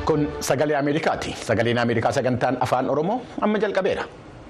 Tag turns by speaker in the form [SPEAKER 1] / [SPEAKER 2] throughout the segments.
[SPEAKER 1] Kun sagalee Ameerikaati. Sagaleen Ameerikaa sagantaan afaan Oromoo amma jalqabeera.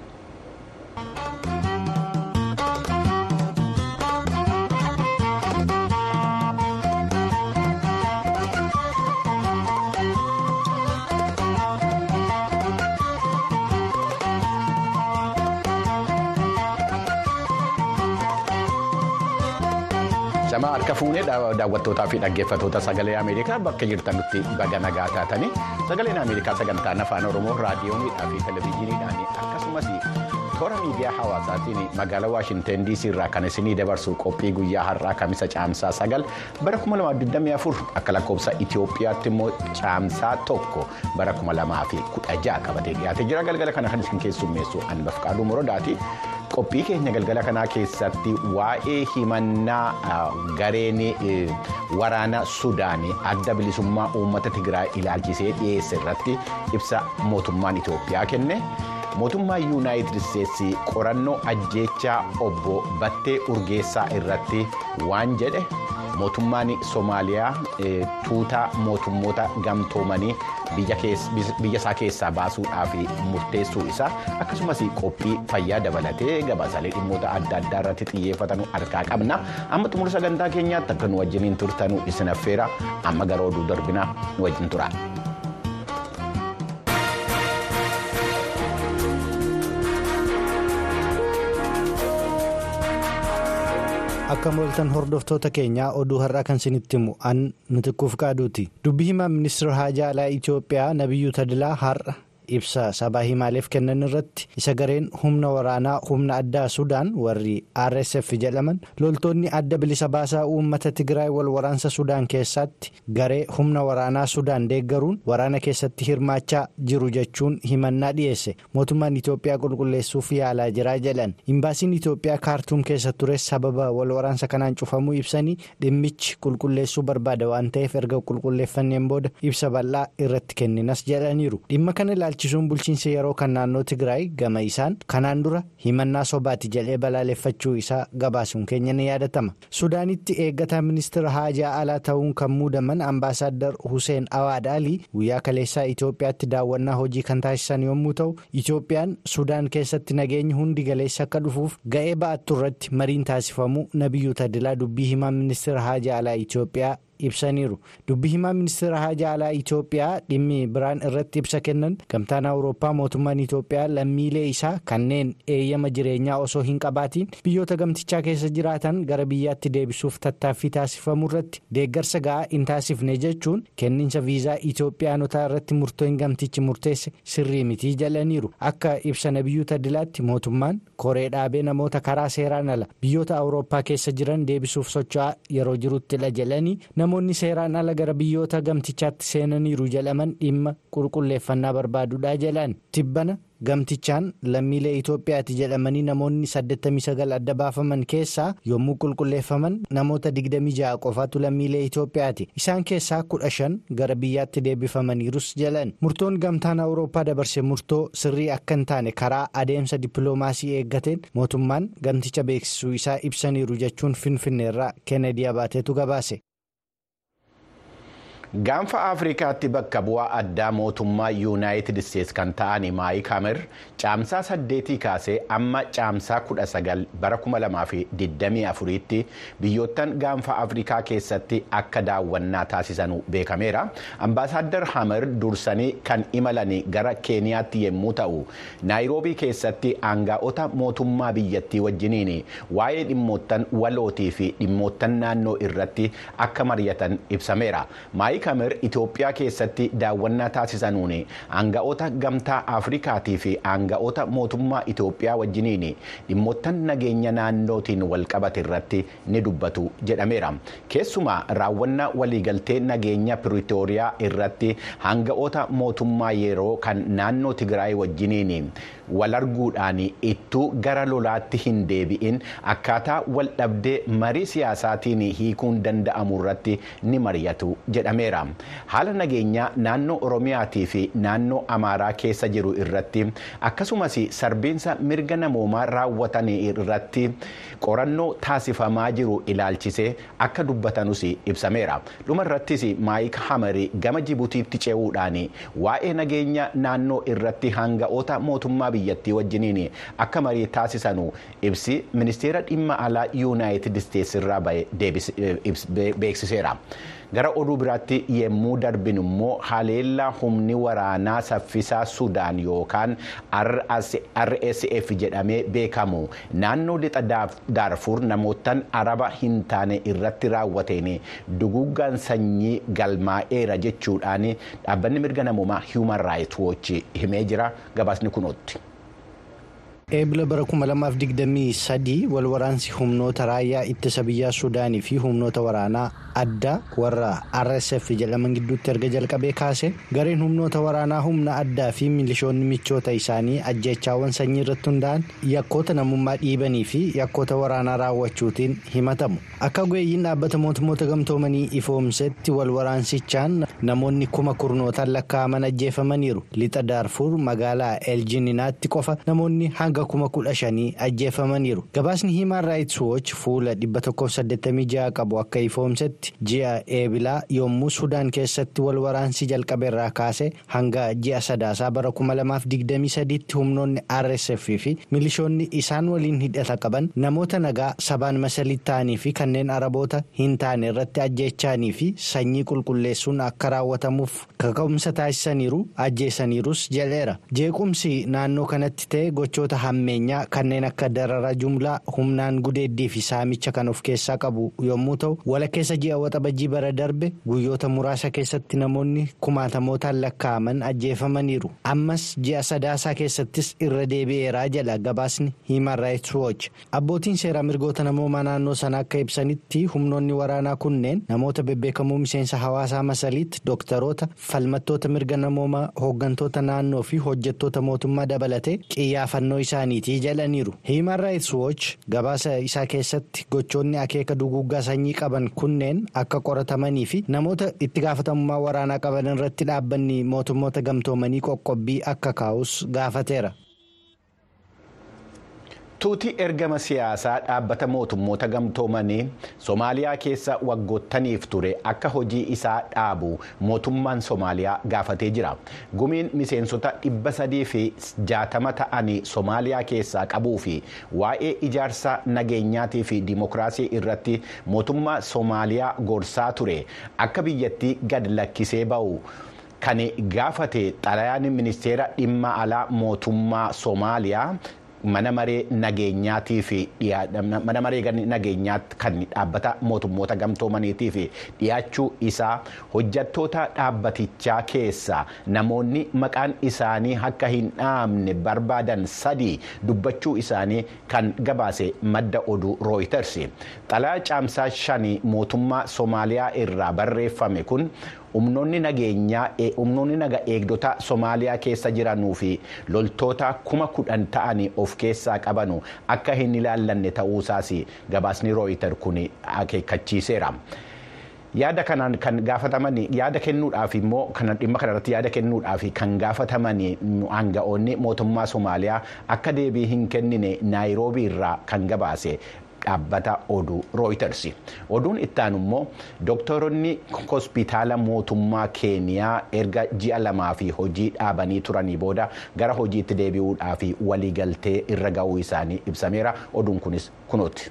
[SPEAKER 1] Shamaa harka fuunee daawwattootaa fi dhaggeeffattoota sagalee Ameerikaa bakka jirtanitti baga nagaa taatanii sagaleen Ameerikaa sagantaan afaan Oromoo raadiyoonidhaa fi televezyiiniidhaan akkasumas toora miidiyaa hawaasaatiin magaalaa Waashinteen DC irraa kan isinii dabarsu qophii guyyaa har'aa kamisa caamsaa sagal bara 2024 akka lakkoofsa Itoophiyaatti immoo caamsaa tokko bara 2016 qabatee dhiyaatee jira galgala kana kan isin keessummeessu Anbaf Qaaduu Morodaati. qophii keenya galgala kanaa keessatti waa'ee himannaa gareen waraana sudaanii adda bilisummaa uummata tigraay ilaalchisee dhiyeesse irratti ibsa mootummaan itoophiyaa kenne mootummaa yuunaayitid isteetsi qorannoo ajjeechaa obbo battee urgeessaa irratti waan jedhe mootummaan soomaaliyaa tuutaa mootummoota gamtoomanii biyya isaa keessaa baasuudhaaf murteessuu isaa akkasumas qophii fayyaa dabalatee gabaasaalee dhimmoota adda addaa irratti xiyyeeffatan harkaa qabna amma xumura sagantaa keenyaatti akka nu wajjiniin turtanu isin affeera amma gara oduu darbinaa nu wajjin tura.
[SPEAKER 2] akka mooltan hordoftoota keenyaa oduu har'aa kan isinitti himu an nutikkuuf qaaduuti dubbii himaa ministeera haajaa alaa itiyoophiyaa nabiyyuu tadilaa har'a ibsa sabaa himaaleef kennan irratti isa gareen humna waraanaa humna addaa sudaan warri rsf jedhaman loltoonni adda bilisa baasaa uummata tigraay wal waraansa sudaan keessatti garee humna waraanaa sudaan deeggaruun waraana keessatti hirmaachaa jiru jechuun himannaa dhiyeesse mootummaan itiyoophiyaa qulqulleessuuf yaalaa jiraa jedhan imbaasiin itiyoophiyaa kaartuum keessa ture sababa wal waraansa kanaan cufamuu ibsanii dhimmichi qulqulleessuu barbaada waan ta'eef erga qulqulleeffanneen booda ibsa bal'aa irratti kenninas jedhaniiru dhimma kana ilaalchisuun bulchiinsa yeroo kan naannoo tigraay gama isaan kanaan dura himannaa sobaati jedhee balaaleffachuu isaa gabaasuun keenya ni yaadatama sudaanitti eeggataa ministeera haajaa alaa ta'uun kan muudaman ambaasaaddar hussein awaad alii guyyaa kaleessaa itiyoophiyaatti daawwannaa hojii kan taasisan yommuu ta'u itiyoophiyaan sudaan keessatti nageenyi hundi galeessa akka dhufuuf ga'ee ba'attu irratti mariin taasifamuu nabiyyuu tadilaa dubbii himaa ministeera haajaa alaa itiyoophiyaa. ibsaniiru dubbii himaa ministeera haajaa alaa itiyoophiyaa dhimmi biraan irratti ibsa kennan gamtaan awurooppaa mootummaan itiyoophiyaa lammiilee isaa kanneen eeyyama jireenyaa osoo hin qabaatiin biyyoota gamtichaa keessa jiraatan gara biyyaatti deebisuuf tattaaffii taasifamuu irratti deeggarsa ga'aa hin taasifne jechuun kenniinsa viizaa itiyoophiyaanotaa irratti murtoon gamtichi murteesse sirrii mitii jalaniiru akka ibsa nabiyyuu tadilaatti mootummaan koree dhaabee namoota karaa seeraan ala biyyoota awurooppaa keessa jiran deebisuuf socho'aa yeroo jiruttidha jalanii namoonni seeraan ala gara biyyoota gamtichaatti seenaniiru jedhaman dhimma qulqulleeffannaa barbaaduudha jedhan tibbana gamtichaan lammiilee itoophiyaati jedhamanii namoonni 89 adda baafaman keessaa yommuu qulqulleeffaman namoota 26 qofaatu lammiilee itoophiyaati isaan keessaa 15 gara biyyaatti deebifamaniirus jedhan murtoon gamtaan awurooppaa dabarse murtoo sirrii akka hin taane karaa adeemsa dippiloomaasii eeggateen mootummaan gamticha beeksisuu isaa ibsaniiru jechuun finfinneerraa keenedii abaateetu gabaase.
[SPEAKER 1] gaanfa afrikaatti bakka bu'aa addaa mootummaa yuunaayitid isteetsi kan ta'an maayik hamer caamsaa saddeetii kaasee amma caamsaa kudha sagal bara kuma lamaa fi digdamii afuriitti biyyoottan gaanfa afrikaa keessatti akka daawwannaa taasisan beekameera ambaasaaddar hamer dursanii kan imalan gara keeniyaatti yommuu ta'u naayiroobii keessatti aangaa'ota mootummaa biyyattii wajjiniin waa'ee dhimmoottan walootii fi dhimmoottan naannoo irratti akka mari'atan ibsameera kamer itoophiyaa keessatti daawwannaa taasisanuun aanga'oota gamtaa afrikaatii fi aanga'oota mootummaa itoophiyaa wajjiniin dhimmoottan nageenya naannootiin walqabate irratti ni dubbatu jedhameera keessumaa raawwannaa waliigaltee nageenya piritooriyaa irratti aanga'oota mootummaa yeroo kan naannoo tigraay wajjiniin wal arguudhaan ittuu gara lolaatti hin deebi'in akkaataa wal dhabdee marii siyaasaatiin hiikuun danda'amu irratti ni mari'atu jedhameera. ibsameera haala nageenyaa naannoo oromiyaatii fi naannoo amaaraa keessa jiru irratti akkasumas sarbiinsa mirga namoomaa raawwatan irratti qorannoo taasifamaa jiru ilaalchisee akka dubbatanus ibsameera dhuma irrattis maayik hamarii gama jibutiitti ce'uudhaan waa'ee nageenya naannoo irratti hanga'oota mootummaa biyyattii wajjiniin akka marii taasisanu ibsi ministeera dhimma alaa yuunaayitid isteetsi irraa beeksiseera. gara oduu biraatti yemmuu darbin immoo haleellaa humni waraanaa saffisaa sudaan yookaan rsf jedhamee beekamu naannoo lixa daarfuur namootaan araba hin taane irratti raawwateen duguuggaan sanyii galmaa'eera jechuudhaan dhaabbanni mirga namoomaa human rights watch himee jira gabaasni kunootti.
[SPEAKER 2] eebila bara 2023 wal waraansi humnoota raayyaa ittisa biyyaa suudaanii fi humnoota waraanaa addaa warra rsf jedhaman gidduutti erga jalqabee kaase gareen humnoota waraanaa humna addaa fi milishoonni michoota isaanii ajjeechaawwan sanyii irratti hundaa'an yakkoota namummaa dhiibanii fi yakkoota waraanaa raawwachuutiin himatamu akka gu'eeyyiin dhaabbata mootummoota gamtoomanii ifoomsetti wal waraansichaan namoonni kuma kurnootaan lakkaa'aman ajjeefamaniiru lixa daarfuur magaalaa eeljininaatti qofa namoonni hanga kuma kudha shanii ajjeefamaniiru gabaasni hiimaan raayits wooch fuula 186 qabu akka ifoomsetti ji'a eebilaa yommuu sudaan keessatti wal waraansii jalqabeerraa kaase hanga ji'a sadaasaa bara 2023tti humnoonni rsf fi milishoonni isaan waliin hidhata qaban namoota nagaa sabaan masalii ta'anii fi kanneen araboota hin taane irratti ajjeechaanii fi sanyii qulqulleessuun akka raawwatamuuf kaka'umsa taasisaniiru ajjeesaniirus jedheera jeequmsi naannoo kanatti ta'e gochoota hammeenyaa kanneen akka darara jumlaa humnaan gudeeddii fi saamicha kan of keessaa qabu yommuu ta'u walakkeessa ji'a waxabajjii bara darbe guyyoota muraasa keessatti namoonni kumaatamootaan lakkaa'aman ajjeefamaniiru ammas ji'a sadaasaa keessattis irra deebi'eeraa jedha gabaasni hiiman raayits wooch abbootiin seeraa mirgoota namoomaa naannoo sana akka ibsanitti humnoonni waraanaa kunneen namoota bebbeekamoo miseensa hawaasaa masaliitti dooktaroota falmattoota mirga namoomaa hooggantoota naannoo fi hojjettoota mootummaa dabalatee xiyyaafannoo isaaniitii jedhaniiru hiiman raayits wooch gabaasa isaa keessatti gochoonni akeeka duguuggaa sanyii qaban kunneen akka qoratamanii fi namoota itti gaafatamummaa waraanaa qaban irratti dhaabbanni mootummoota gamtoomanii qoqqobbii akka kaa'us gaafateera.
[SPEAKER 1] tuutii ergama siyaasaa dhaabbata mootummoota gamtoomanii soomaaliyaa keessa waggoottaniif ture akka hojii isaa dhaabu mootummaan soomaaliyaa gaafatee jira gumiin miseensota dhibba sadii fi jaatama ta'anii soomaaliyaa keessaa qabuu fi waa'ee ijaarsa nageenyaatii fi dimokiraasii irratti mootummaa soomaaliyaa gorsaa ture akka biyyattii gad lakkisee ba'u. kan gaafate xalayaan ministeera dhimma alaa mootummaa soomaaliyaa mana maree nageenyaatii fi mana maree nageenyaa kan dhaabbata mootummoota gamtoomaniitii fi dhiyaachuu isaa hojjattoota dhaabbatichaa keessa namoonni maqaan isaanii akka hin dhaamne barbaadan sadii dubbachuu isaanii kan gabaase madda oduu rooyiters xalayaa caamsaa shanii mootummaa soomaaliyaa irraa barreeffame kun. humnoonni nageenyaa humnoonni naga eegdota soomaaliyaa keessa jiranuu fi loltoota kuma kudhan ta'anii of keessaa qabanu akka hin ilaallanne ta'uusaas gabaasni rooyitar kun akeekkachiiseera. yaada kanaan kan gaafataman yaada kennuudhaaf immoo kan dhimma kanarratti yaada kennuudhaaf kan gaafataman aanga'oonni mootummaa soomaaliyaa akka deebii hin kennine naayiroobii irraa kan gabaase. dhaabbata oduu rooyiters oduun ittaanu immoo dooktoronni hospitaala mootummaa keeniyaa erga ji'a lamaa fi hojii dhaabanii turanii booda gara hojiitti deebi'uudhaaf waliigaltee irra ga'uu isaanii ibsameera oduun kunis kunooti.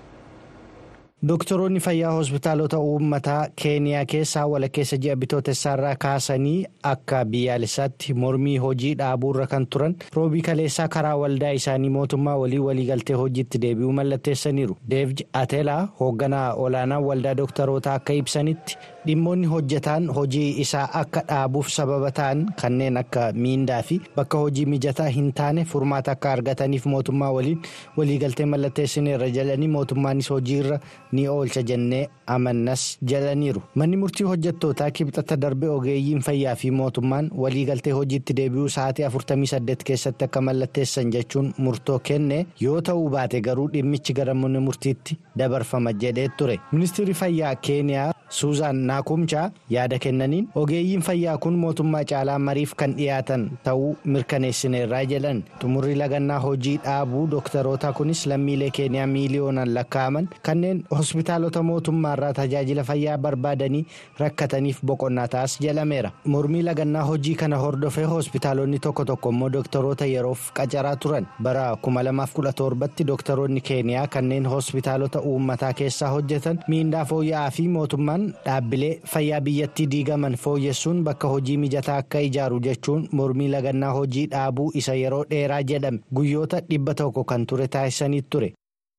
[SPEAKER 2] Doktoroonni fayyaa hospitaalota uummataa keeniyaa keessaa walakkeessa ji'a bitootessaarraa kaasanii akka biyyaalessaatti mormii hojii dhaabuurra kan turan roobii kaleessaa karaa waldaa isaanii mootummaa walii waliigaltee hojiitti deebi'uu mallatteessaniiru. Deevj Atelaa hoogganaa olaanaa waldaa doktorootaa akka ibsanitti dhimmoonni hojjetaan hojii isaa akka dhaabuuf sababa ta'an kanneen akka miindaa fi bakka hojii mijataa hin taane furmaata akka argataniif mootummaa waliin waliigaltee mallatteessineerra jedhanii mootummaanis hojiirra. ni oolcha jennee amannas jedhaniiru manni murtii hojjettootaa kibxata darbe ogeeyyiin fayyaa fi mootummaan waliigaltee hojiitti deebi'uu sa'aatii 48 keessatti akka mallatteessan jechuun murtoo kenne yoo ta'uu baate garuu dhimmichi gara mana murtiitti dabarfama jedhee ture ministeerri fayyaa keeniyaa suuzaan naakumchaa yaada kennaniin ogeeyyiin fayyaa kun mootummaa caalaa mariif kan dhiyaatan ta'uu mirkaneessineerraa jedhan xumurri lagannaa hojii dhaabuu dooktaroota kunis lammiilee keeniyaa miiliyoonaan lakkaa'aman kanneen hospitaalota mootummaarraa tajaajila fayyaa barbaadanii rakkataniif boqonnaa ta'as jedhameera mormii lagannaa hojii kana hordofee hospitaalonni tokko tokko immoo dooktaroota yeroof qacaraa turan bara 2017tti dooktaroonni keeniyaa kanneen hospitaalota uummataa keessaa hojjetan miindaa fooyya'aa fi mootummaan dhaabbilee fayyaa biyyattii diigaman fooyyessuun bakka hojii mijataa akka ijaaru jechuun mormii lagannaa hojii dhaabuu isa yeroo dheeraa jedhame guyyoota dhibba tokko kan ture taasisanii ture.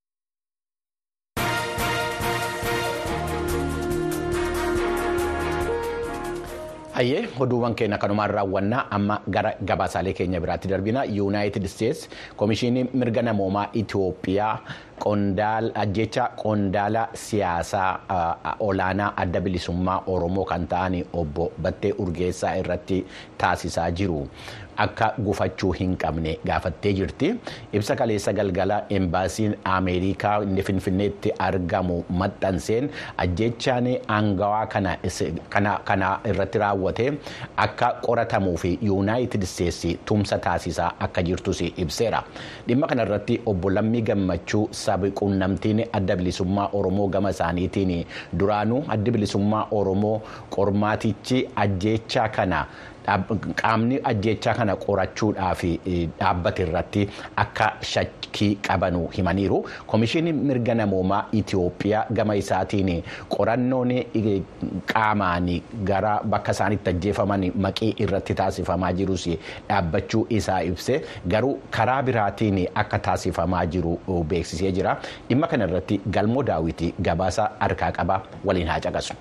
[SPEAKER 1] Hayyee oduuwwan keenya kanumaan raawwannaa amma gara gabaasaalee keenya biraatti darbina yuunaayitid isteetsi komishinii mirga namoomaa Itoophiyaa ajjecha qondaala siyaasaa olaanaa adda bilisummaa Oromoo kan ta'an obbo Battee Urgeessaa irratti taasisaa jiru. Akka gufachuu hin qabne gaafattee jirti. Ibsa kaleessa galgala embaasiin Ameerikaa inni Finfinneetti argamu maxxanseen ajjechaan aangawaa kana irratti raawwate akka qoratamuu fi yuunaayitid isteetsi tumsa taasisaa akka jirtus ibseera. Dhimma kanarratti obbo Lammii Gammachuu sabi quunnamtiin adda bilisummaa Oromoo gama isaaniitiin duraanuu adda bilisummaa Oromoo qormaatichi ajjechaa kana. qaamni ajjechaa kana qorachuudhaaf dhaabbate irratti akka shakkii qabanu himaniiru komishinii mirga namoomaa Itoophiyaa gama isaatiin qorannoon qaamaan gara bakka isaanitti ajjeefaman maqii irratti taasifamaa jirus dhaabbachuu isaa ibse garuu karaa biraatiin akka taasifamaa jiru beeksisee jira dhimma kana irratti galmoo daawwitii gabaasa harkaa qaba waliin haa caqasu.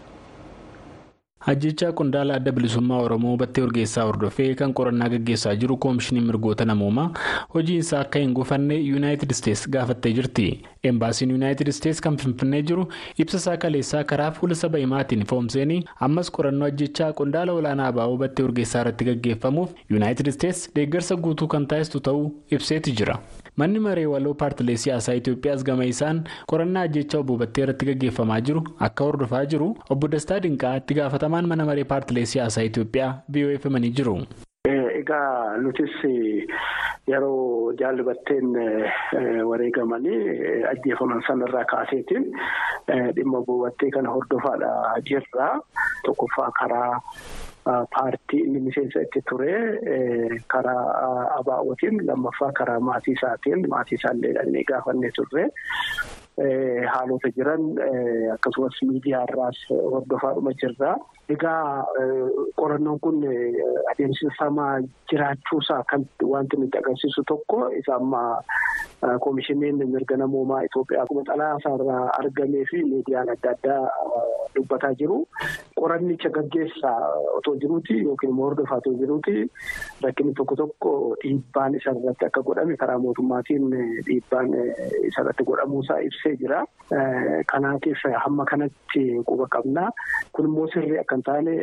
[SPEAKER 3] Ajjechaa qondaala adda bilisummaa Oromoo battee urgeessaa hordofee kan qorannaa gaggeessaa jiru koomishiniin mirgoota namoomaa hojiinsaa akka hin gufanne yuunaayitid isteetsi gaafattee jirti. Embaasiin yuunaayitid isteetsi kan finfinnee jiru ibsa isaa kaleessaa karaa fuula saba himaatiin foomseen ammas qorannoo ajjechaa qondaala olaanaa abaaboo battee urgeessaa irratti gaggeeffamuuf yuunaayitid isteetsi deeggarsa guutuu kan taasistu ta'uu ibseeti jira. Manni maree waloo paartilee siyaasaa Itoophiyaas gama isaan qorannaa ajjechaa obbo Battee irratti gaggeeffamaa jiru akka hordofaa jiru obbo Dastaa Dinqaa itti gaafatamaan mana maree paartilee siyaasaa Itoophiyaa BOF himanii jiru.
[SPEAKER 4] Egaa nutis yeroo jaalli Batteen wareegamanii ajjeefaman sanarraa kaaseetiin dhimma obbo Battee kana hordofaadha jirra. Tokkoffaa karaa. Paartii inni miseensa itti ture karaa abaa'ootiin lammaffaa karaa maatii isaatiin maatii isaallee dhaqnee gaafannee turre haalota jiran akkasumas miidiyaa irraas hordofaadhuma jirra. Egaa qorannoon kun adeemsifamaa jiraachuusaa kan wanti nutti agarsiisu tokko isa amma koomishiniin mirga namoomaa Itoophiyaa akkuma xalaasaarraa argamee fi miidiyaan adda addaa dubbataa jiru. Qorannicha gaggeessaa otoo jiruuti yookiin immoo hordofaa otoo jiruuti rakkinni tokko tokko dhiibbaan isarratti akka godhame karaa mootummaatiin dhiibbaan isarratti godhamuusaa ibsee jira. Kanaatiif hamma kanatti quba qabna. Kun immoo sirrii akka hin taane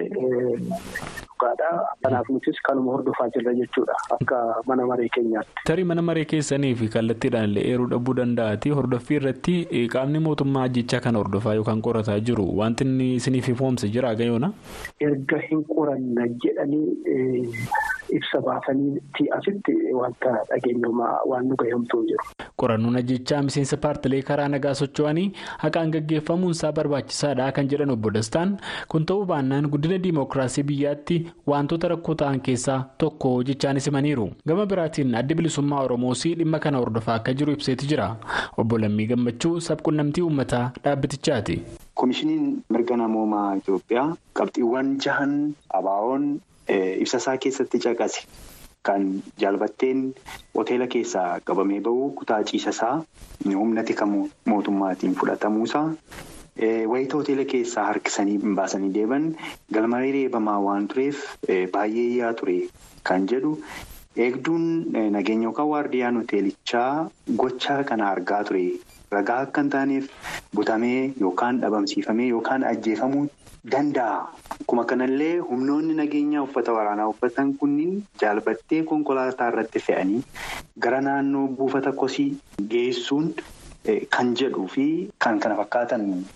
[SPEAKER 4] dhugaadha. Kanaaf nutis kanuma hordofaa jirra jechuudha akka mana maree keenyaatti.
[SPEAKER 3] Tarii mana maree keessanii fi kallattiidhaan illee eeruu dhabuu danda'ati. Hordoffii irratti qaamni mootummaa ajjechaa kana hordofaa yookaan qorataa jiru wanti inni isiniif ifoomse jira gayoona?
[SPEAKER 4] Erga hin qoranna jedhanii ibsa baasanii asitti wanta dhageenyumaa waan nu gahemtuu jiru.
[SPEAKER 3] Qorannoon ajjechaa miseensa paartilee karaa nagaa socho'anii haqaan gaggeeffamuun isaa barbaachisaadha kan jedhan obbo Dastaan kun ta'uu baannaan guddina diimokiraasii biyyaatti wantoota rakkoo ta'an keessaa tokko jechaanis himaniiru. Gama biraatiin adda bilisummaa Oromoos dhimma kana hordofaa akka jiru ibseeti jira. Obbo Lammii Gammachuu sabquunnamtii uummataa dhaabbatichaati.
[SPEAKER 5] Koomishiniin mirga namoomaa Itoophiyaa qabxiiwwan jahan abaawoon ibsasaa keessatti caqase. Kan jaalbatteen hoteela keessaa qabamee bahu kutaa ciisasaa humna tika mootummaatiin fudhatamuusaa wayita hoteela keessaa harkisanii baasanii deeban galmaree reebamaa waan tureef baay'ee yaa ture kan jedhu eegduun nageenya yookaan waardiyaan hoteelichaa gochaa kana argaa ture ragaa akka hin taaneef butamee yookaan dhabamsiifamee yookaan ajjeefamuu. Danda'a. Akkuma kanallee humnoonni nageenyaa uffata waraanaa uffatan kunniin jaalbattee konkolaataa irratti fe'anii gara naannoo buufata kosii geessuun kan jedhuu fi kan kana fakkaatan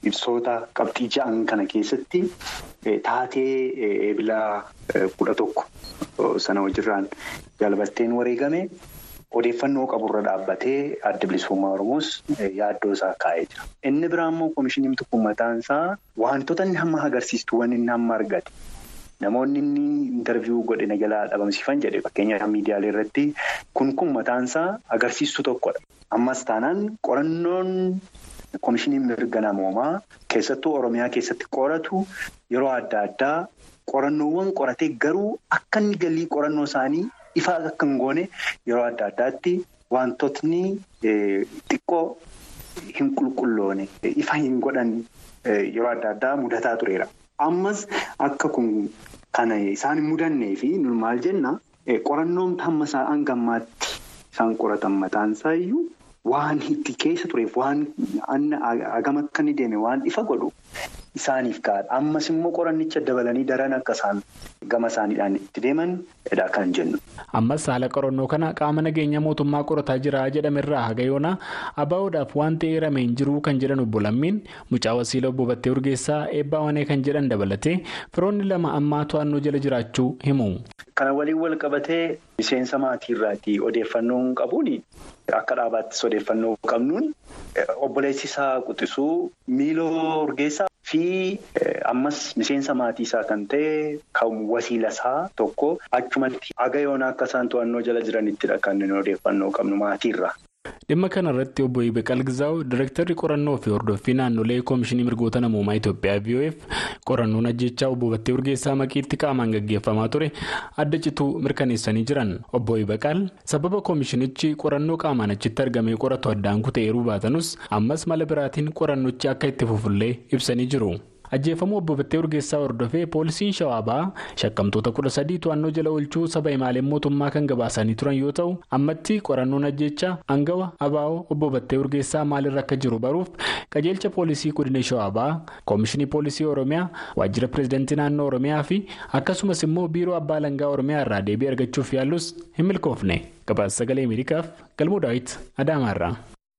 [SPEAKER 5] ibsoota qabxii ja'an kana keessatti taatee eebilaa kudha tokko sana wajjirraan jaalbatteen wareegame odeeffannoo qaburra dhaabbatee adda bilisummaa Oromoos yaaddoo isaa kaa'ee jira. Inni biraa immoo koomishiniin tokko mataan isaa wantoota inni hamma agarsiistuuwwan inni hamma argate. Namoonni inni intarviiyuu godhina jalaa dhabamsiifan jedhe fakkeenyaaf miidiyaalee irratti kun kun mataansaa agarsiistuu tokkodha. Ammas taanaan qorannoon koomishiniin mirga namoomaa keessattuu Oromiyaa keessatti qoratu yeroo adda addaa qorannoowwan qoratee garuu akka inni galii qorannoo isaanii ifaa akka hin goone yeroo adda addaatti wantootni xiqqoo hin qulqulloone ifa hin godhan yeroo adda addaa mudataa tureera. Ammas akka kun kana isaan hin mudannee fi maal jenna qorannoon hamma isaan gammaatti isaan qoratan mataan isaa iyyuu waan itti keessa tureef waan hagam akka inni deeme waan ifa godhu isaaniif gaadha. Ammas immoo qorannicha dabalanii daran akka isaan gama isaaniidhaan itti deemanidha kan jennu.
[SPEAKER 3] Ammas haala qorannoo kana qaama nageenya mootummaa qorataa jira jedhamerraa haga yoona abaa'uudhaaf waan ta'e eerame hin jiru kan jedhan obbo Lammiin mucaa wasiila obbo Battee Urgeessaa eebbaa wanee kan jedhan dabalatee firoonni lama ammaa to'annoo jala jiraachuu himu.
[SPEAKER 5] Kana waliin wal qabatee miseensa maatiirraati odeeffannoon qabuun akka dhaabaattis odeeffannoo qabnuun obboleessi isaa quxisuu miiloo urgeessaa fi ammas miseensa maatii isaa kan ta'e kan wasiila isaa tokko achumatti haga yoonaa akka isaan to'annoo jala jiranittidha kan odeeffannoo qabnu maatiirra.
[SPEAKER 3] Dhimma kana irratti obbo Ibeqal Gizaawu Direktarri qorannoo fi hordoffii naannolee Koomishinii Mirgoota Namoomaa Itoophiyaa VOF qorannoon ajjechaa obbo Battee Urgeessaa maqiitti qaamaan gaggeeffamaa ture adda cituu mirkaneessanii jiran. Obbo Ibeqal sababa koomishinichi qorannoo qaamaan achitti argamee qoratu addaan kuteeruu baatanus ammas mala biraatiin qorannochi akka itti fufullee ibsanii jiru. ajjeefamuu obbo Battee Urgeessaa hordofee poolisiin shawaabaa shakkamtoota kudha sadii to'annoo jala oolchuu saba himaaleen mootummaa kan gabaasanii turan yoo ta'u ammatti qorannoon ajjechaa aangawa abaa'oo obbo Battee Urgeessaa maalirra akka jiru baruuf qajeelcha poolisii godina shawaabaa koomishinii poolisii oromiyaa waajjira pireezidantii naannoo oromiyaa fi akkasumas immoo biiroo abbaa langaa oromiyaa irraa deebii argachuuf yaallus hin milkoofne gabaasa sagalee ameerikaaf galmoo daawit adaamaarraa.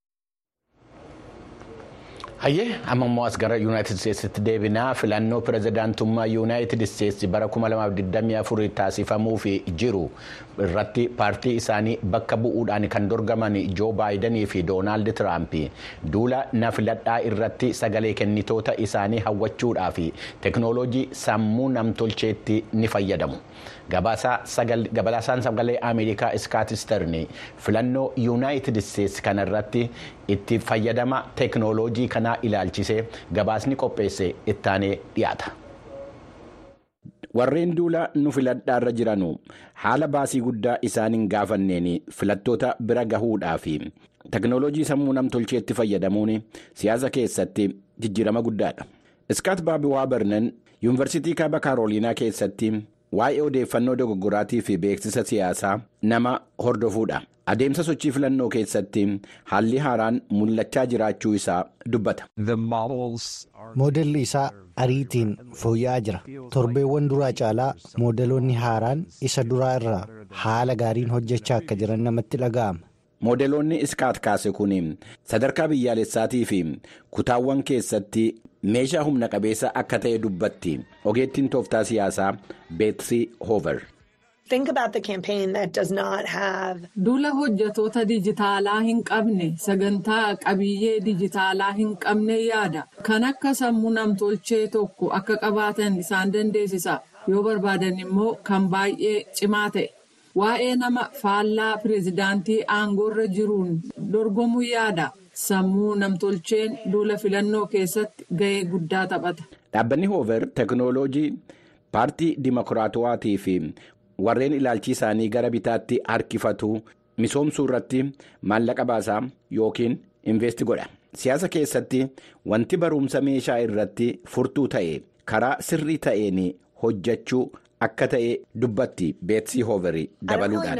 [SPEAKER 1] Hayyee amma immoo as gara yuunaayitid isteetsitti deebinaa filannoo pirezidaantummaa yuunaayitid isteetsi bara 2024 taasifamuuf jiru irratti paartii isaanii bakka bu'uudhaan kan dorgaman joo baayidanii fi doonaald tiraamp duula na filadhaa irratti sagalee kennitoota isaanii hawwachuudhaa fi teeknooloojii sammuu namtolcheetti ni fayyadamu. Gabaasaan sagalee Ameerikaa iskaatisterni filannoo yuunaayitid isteetsi kanarratti itti fayyadama teeknooloojii kanaa ilaalchisee gabaasni qopheesse ittaanee dhiyaata. Warreen duula nu filadhaarra jiranu haala baasii guddaa isaan hin gaafanneen filattoota bira gahuudhaa fi teeknooloojii sammuu namtolcheetti fayyadamuun siyaasa keessatti jijjiirama guddaadha. Iskaat Baabi Waabernan yuunivarsiitii kaaba kaarooliinaa keessatti. waa'ee odeeffannoo dogoggoraatii fi beeksisa siyaasaa nama hordofuudha adeemsa sochii filannoo keessatti haalli haaraan mul'achaa jiraachuu isaa dubbata.
[SPEAKER 2] moodelli isaa ariitiin fooyya'aa jira torbeewwan duraa caalaa moodeloonni haaraan isa duraa irraa haala gaariin hojjechaa akka jiran namatti dhaga'ama.
[SPEAKER 1] moodeloonni iskaat kaase kun sadarkaa biyyaalessaatii fi kutaawwan keessatti meeshaa humna qabeessa akka ta'e dubbatti ogeettiin tooftaa siyaasaa beetsii hoover.
[SPEAKER 6] Duula hojjetoota dijitaalaa hin qabne sagantaa qabiyyee dijitaalaa hin qabne yaada kan akka sammuu namtolchee tokko akka qabaatan isaan dandeessisa yoo barbaadan immoo kan baay'ee cimaa ta'e. Waa'ee nama faallaa pireezidaantii aangoorra jiruun dorgomuu yaada. Sammuu namtolcheen duula filannoo keessatti gahee guddaa taphata.
[SPEAKER 1] Dhaabbanni hoover teeknooloojii paartii dimokiraatawaatii fi warreen ilaalchi isaanii gara bitaatti harkifatu misoomsuu irratti maallaqa baasaa yookiin investi godha. Siyaasa keessatti wanti barumsa meeshaa irratti furtuu ta'e karaa sirrii ta'een hojjechuu. Akka ta'e dubbatti beetsii hooverii dabaluudhaan.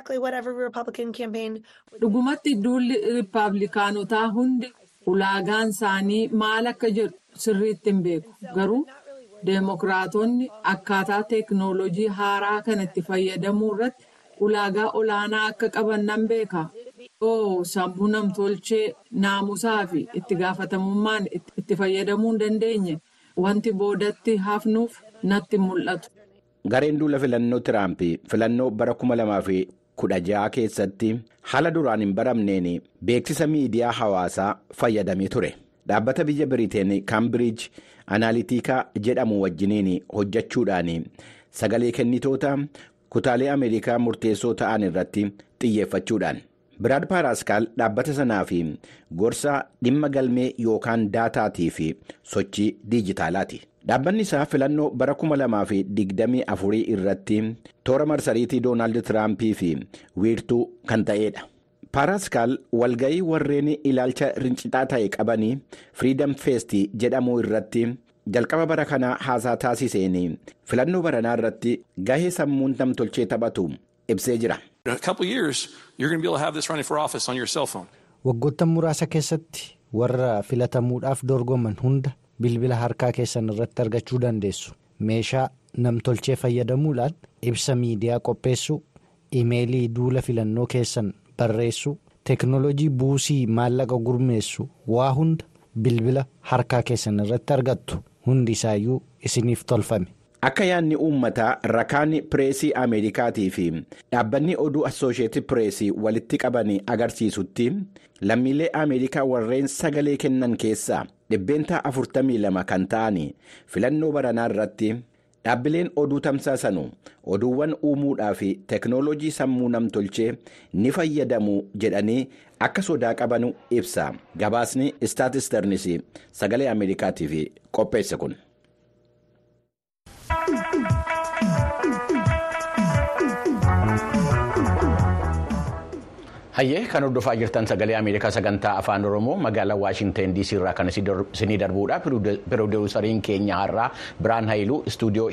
[SPEAKER 6] Dhugumatti duulli riippaabilikaanotaa hundi ulaagaan isaanii maal akka jedhu sirriitti hin beeku garuu deemokiraatonni akkaataa teeknooloojii haaraa kanatti fayyadamuu irratti ulaagaa olaanaa akka qaban nan beeka. oo sammuu namtolchee naamusaa fi itti gaafatamummaan itti fayyadamuu hin dandeenye wanti boodatti hafnuuf natti mul'atu.
[SPEAKER 1] Gareen duula filannoo Tiraamp filannoo bara kuma lamaa fi kudha ja'a keessatti haala duraan hin baramneen beeksisa miidiyaa hawaasaa fayyadamee ture. Dhaabbata biyya Biriteen Kaambiriij Anaaliitikaa jedhamu wajjiniin hojjechuudhaan sagalee kennitoota kutaalee Ameerikaa murteessoo ta'an irratti xiyyeeffachuudhaan. Biraad Paaraskaal dhaabbata sanaa fi gorsa dhimma galmee yookaan daataatii fi sochii diijitaalaati. Dhaabbanni isaa filannoo bara kuma lamaa fi digdamii afurii irratti toora marsariitii Doonaald Tiraampii fi wiirtuu kan ta'edha. Paaraskaal walga'ii warreen ilaalcha rincitaa ta'e qabanii Firiidam Feestii jedhamu irratti jalqaba bara kanaa haasaa taasiseen filannoo baranaa irratti gahee sammuun namtolchee taphatu ibsee jira.
[SPEAKER 2] Waggoottan muraasa keessatti warra filatamuudhaaf dorgoman hunda bilbila harkaa keessan irratti argachuu dandeessu. Meeshaa namtolchee fayyadamuudhaan ibsa miidiyaa qopheessuu, imeelii duula filannoo keessan barreessuu, teeknooloojii buusii maallaqa gurmeessu waa hunda bilbila harkaa keessan irratti argattu. Hundi isaayyuu isiniif tolfame.
[SPEAKER 1] Akka yaadni uummataa rakaan pireesii Ameerikaatii fi dhaabbanni oduu Assoosheetii pireesii walitti qaban agarsiisutti lammiilee Ameerikaa warreen sagalee kennan keessaa dhibbeentaa 42 kan ta'an filannoo baranaa irratti dhaabbileen oduu tamsaasanu oduuwwan uumuudhaa fi teeknooloojii sammuu namtolchee ni fayyadamu jedhanii akka sodaa qabanu ibsa. Gabaasni istaatisternis sagalee Ameerikaatiif qopheesse kun. Hayyee kan hordofaa jirtan sagalee Ameerikaa sagantaa afaan Oromoo magaalaa Waashinten DC irraa kan isinii darbuudha. Piroodeusariin keenya har'aa Biraan Hayiluu istuudiyoo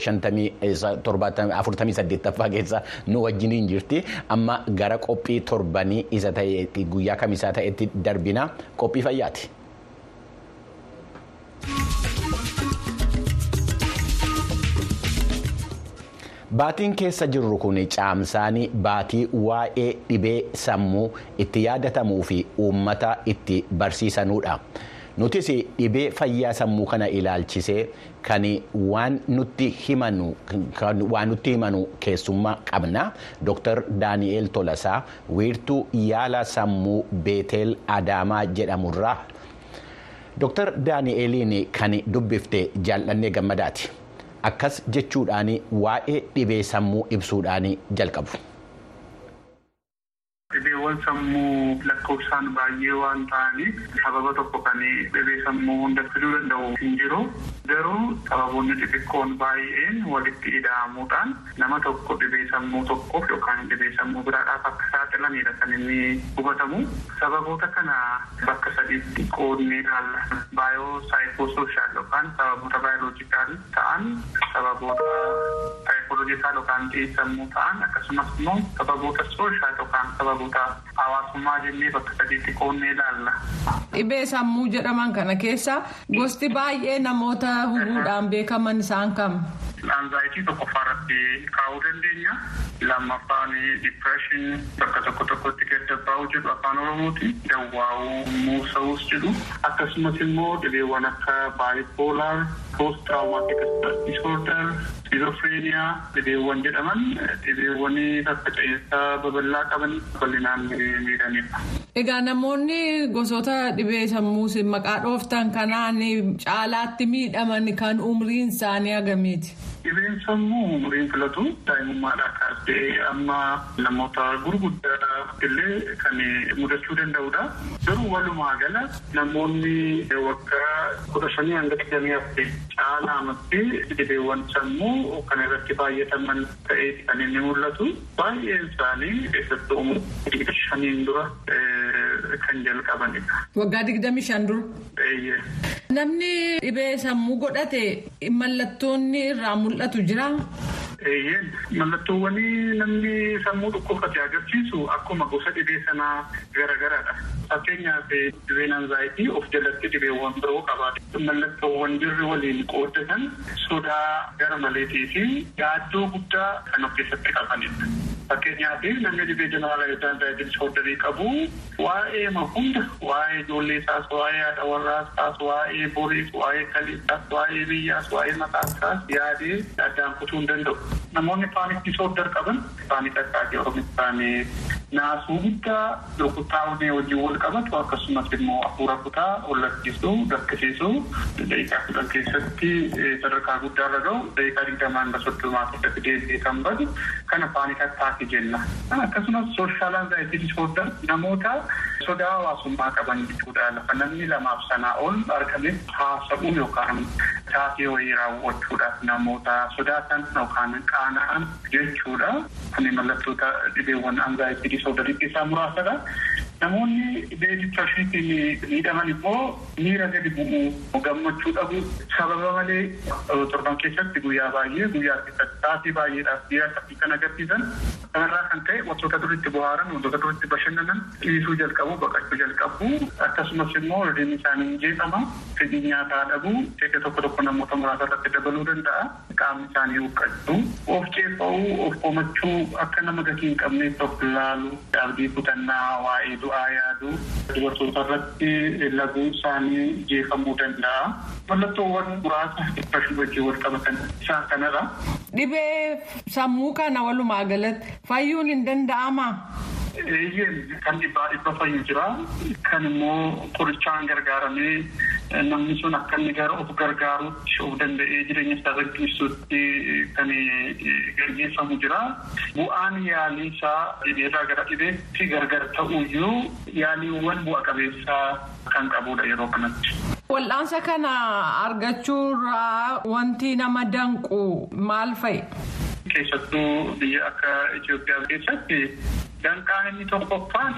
[SPEAKER 1] 48ffaa keessa nu wajjiniin jirti. Amma gara qophii torbanii isa ta'e guyyaa kamisaa ta'etti darbina qophii fayyaati. Baatiin keessa jirru kun caamsaanii baatii waa'ee dhibee sammuu itti yaadatamuu fi uummata itti barsiisanudha. Nutis dhibee fayyaa sammuu kana ilaalchisee kan waan nutti himanu keessummaa qabna. Dr. Daani'eel Tolasaa wiirtuu yaala sammuu Beetel Adaamaa jedhamurraa. Dr. Daani'eeliin kan dubbifte jaallannee gammadaati. Akkas jechuudhaan waa'ee dhibee sammuu ibsuudhaan jalqabu.
[SPEAKER 7] Dhibeewwan sammuu lakkoofsaan baay'ee waan ta'aniif sababa tokko kan dhibee sammuu hunda fiduu danda'u hin jiru. Garuu sababoonni xixiqqoon baay'een walitti ida'amuudhaan nama tokko dhibee sammuu tokkoof yookaan dhibee sammuu biraadhaaf akka saaxilanidha kan inni hubatamu. Sababoota kana bakka sadiitti qoodnee ilaalla. Baayoo saayikosooshaal yookaan sababoota baayoloojikaal ta'an sababoota saayikooloojikaal yookaan xiinsammuu ta'an akkasumas immoo sababoota sooshaal yookaan sababoota hawaasummaa jennee bakka sadiitti qoodnee ilaalla.
[SPEAKER 6] Dhibee sammuu jedhaman kana keessa gosti baay'ee namoota hubuudhaan beekaman isaan kam.
[SPEAKER 7] Anzaayitii tokkoffaa irratti kaa'uu dandeenya. Lammaffaan dipireeshinii bakka tokko tokkotti gadda jedhu afaan oromooti. Dawwaa'uu muusa'uus jedhu akkasumas immoo dhibeewwan akka baayipoolaar post tiraaumaatik disoorder skizofreeniyaa dhibeewwan jedhaman dhibeewwan faffaca'insa babal'aa qaban bal'inaan miidhanidha.
[SPEAKER 6] Egaa namoonni gosoota dhibee sammuu maqaa dhooftan kanaan caalaatti miidhaman kan umriin isaanii hagamiiti?
[SPEAKER 7] Dhibeen sammuu umriin filatu daa'imummaadhaa kaasee amma namoota gurguddaa illee kan mudachuu danda'udha. Garuu walumaa gala namoonni waggaa kudha shanii hanga digdamii afur caalaamatti dhibeewwan sammuu kan irratti baay'ataman ta'ee kan inni mul'atu. Baay'een isaanii keessattuu umurii shaniin dura kan jalqabanidha.
[SPEAKER 6] Waggaa digdamii shan dura. Namni dhibee sammuu godhate mallattoonni irraa mul'atu jira.
[SPEAKER 7] Mallattoowwan namni sammuu dhukkubsate agarsiisu akkuma gosa dhibee sanaa garaagaradha. Fakkeenyaaf dhibeen anzaayitii of jalatti dhibeewwan biroo qabaate. Mallattoowwan jirri waliin qooddatan sodaa gara maleetii fi yaaddoo guddaa kan of keessatti qabanidha. Fakkeenyaaf namni dhibee jeneraalaa anzaayitii disoordarii qabu waa'ee hunda waa'ee ijoollee isaas waa'ee haadha warraa isaas waa'ee boriis waa'ee kaleessaas waa'ee biyyaas waa'ee mataa isaas yaadee addaan kutuu hin danda'u. Namoonni paanik disoordar qaban paanik attaakii oromiffaan naasuu guddaa rukuttaa onnee wajjin wal qabatu akkasumas immoo hafuura kutaa wallachiisuu gakkisiisuu daqiiqaa kudhan keessatti sadarkaa guddaarra gahu daqiiqaa digdamaa hanga soddomaa keessatti deebi'ee kan badu kana paanik attaakii jenna. Akkasumas sooshaal anzaayitii disoordar namoota sodaa hawaasummaa qaban jechuudha. Lafa namni lamaaf sanaa ol argame haasa'uu yookaan taatee wayii raawwachuudhaaf namoota sodaatan yookaan qaana'an jechuudha. Kun mallattoota dhibeewwan anzaayitii disoodarii keessaa muraasadha. Namoonni dhibee diprashiniitiin miidhaman immoo miira gadi bu'uu gammachuu dhabu sababa malee torban keessatti guyyaa baay'ee guyyaa keessatti taatee baay'eedhaaf miira akkasii kan agarsiisan kanarraa kan ka'e wantoota duritti bohaaran wantoota duritti bashannanan dhiisuu jalqabu baqachuu jalqabu akkasumas immoo rifeensi isaanii jeeqama fedhii nyaataa dhabu jecha tokko tokko namoota muraasa irratti dabaluu danda'a qaamni isaanii huqqachuu of ceeffa'uu of komachuu akka nama gatii hin qabneef of laalu abdii kutannaa waa'ee du'aa yaaduu dubartoota irratti laguu isaanii jeeqamuu danda'a. Mallattoowwan muraasa dhibba wajjin wal qabatan isaan kanadha.
[SPEAKER 6] Dhibee sammuu kana walumaa galatti fayyuun hin danda'amaa?
[SPEAKER 7] Eeyyeen kan dhibbaa dhibba fayyu jira. Kan immoo qorichaan gargaaramee namni sun akka inni gara of gargaaruutti of danda'ee jireenya isaa gaggeessuutti kan gaggeeffamu jira. Bu'aan yaalii isaa dhibeerraa gara dhibeetti gargar ta'uyyuu yaaliiwwan bu'a qabeessaa kan qabudha yeroo kanatti.
[SPEAKER 6] Wal'aansa kana argachuurraa wanti nama danqu maal fa'i?
[SPEAKER 7] Keessattuu biyya akka Itoophiyaa keessatti danqaan inni tokkoffaan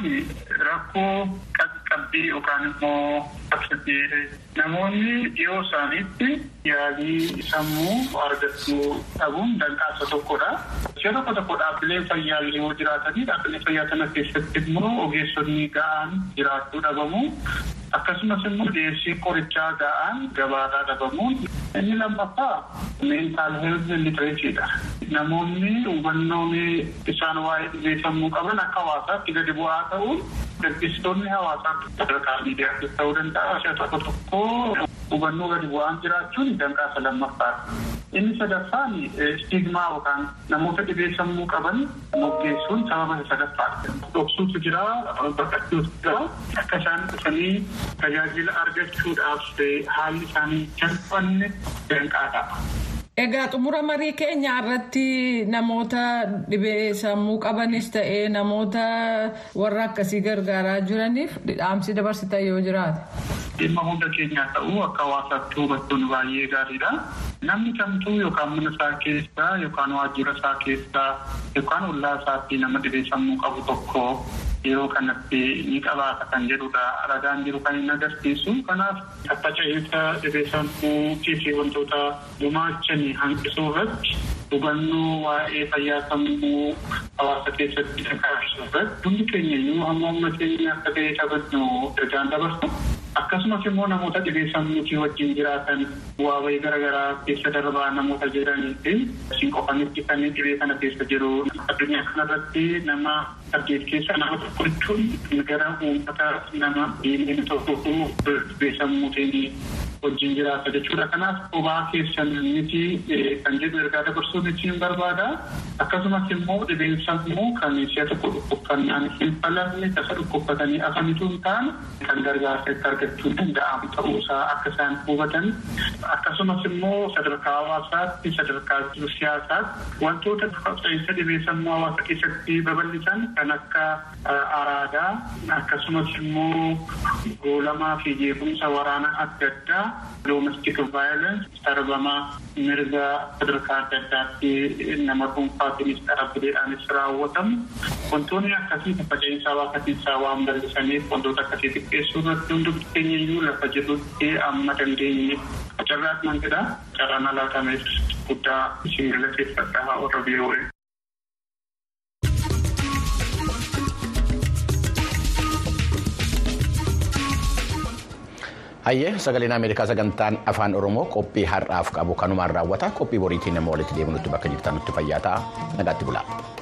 [SPEAKER 7] rakkoo qaqqabbii yookaan immoo qabsiisee namoonni dhiyoo isaaniitti yaalii sammuu argachuu dhabuun danqaa isa tokkodha. Ishee tokko tokko dhaabbilee fayyaa yoo jiraatanii dhaabbilee fayyaa kana keessatti immoo ogeessonni ga'aan jiraachuu dhabamu. Akkasumas immoo dhiyeessii qorichaa ga'aan gabaarraa dhabamuun inni lammaffaa meentaal heelth litireechiidha. Namoonni hubannoon isaan waa'ee dhibee sammuu qaban akka hawaasaatti gadi bu'aa ta'uun gaggeessitoonni hawaasaa sadarkaa miidiyaattis ta'uu danda'a. Ishee tokko tokko hubannoo gadi bu'aan jiraachuun danqaa isa lammaffaadha. Inni sadaffaan stigmaa yookaan namoota dhibee sammuu qaban moggeessuun sababa isa sadaffaadha. Dhoksuutu jira, baqachuutu jira. Akka isaan dhufanii tajaajila argachuudhaaf haalli isaanii jalfanne danqaadha.
[SPEAKER 6] Egaa xumura marii keenya irratti namoota dhibee sammuu qabanis ta'ee namoota warra akkasii gargaaraa jiraniif dhaamsi dabarsitan yoo jiraate.
[SPEAKER 7] Dhimma hunda keenyaa ta'uu akka hawaasaatti hubachuun baay'ee gaariidha. Namni kamtuu yookaan mana isaa keessaa yookaan waajjira isaa keessaa yookaan ollaa isaatti nama dhibee sammuu qabu tokko yeroo kanatti ni qabaata kan jedhudha. Ragaan jiru kan hin agarsiisu. Kanaaf tattaca'iinsa dhibee sammuutii fi wantoota gumaachanii hanqisuu irratti hubannoo waa'ee fayyaa sammuu hawaasa keessatti dhagahamsiisuu irratti hundi keenya iyyuu hamma amma keenya akka ta'e qabnu ergaan dabarsa. Akkasumas immoo namoota dhibee sammuutii wajjin jiraatan bu'aa bahii garaagaraa keessa darbaa namoota jedhanii fi isin qofanitti kan dhibee kana keessa jiru addunyaa kanarratti nama saddeet keessa nama tokko jechuun gara uummata nama diineen tokko dhibee sammuutiin wajjin jiraata jechuudha. Kanaaf qubaa keessan miti kan jedhu ergaa dabarsuun ittiin barbaada. Akkasumas immoo dhibeen sammuu kan si'a tokko dhukkubsannaan hin falamne tasa dhukkubsatanii afanitu hin taane kan gargaarsa itti argachuu danda'amu ta'uusaa akka isaan hubatan. Akkasumas immoo sadarkaa hawaasaatti sadarkaa siyaasaatti wantoota qabxa'insa dhibee sammuu hawaasa keessatti babal'isan kan akka araadaa akkasumas immoo goolamaa fi jeequmsa waraanaa adda addaa domestic violence sarbama mirga sadarkaa adda addaatti nama dhuunfaatiinis dhaabbileedhaanis raawwatamu wantoonni akkasii faca'insa hawaasa keessaa waan bal'isaniif wantoota akkasii xiqqeessuu irratti hundi keenya iyyuu lafa jirrutti amma dandeenye carraas nan jedha carraan alaatameef guddaa isin galateeffadha warra biiroo.
[SPEAKER 1] Hayyee sagaleen Ameerikaa sagantaan afaan Oromoo qophii har'aaf qabu kanumaan raawwata qophii boriitiin nama walitti deebinutti bakka jirtan nutti fayyaa ta'a nagaatti bulaa.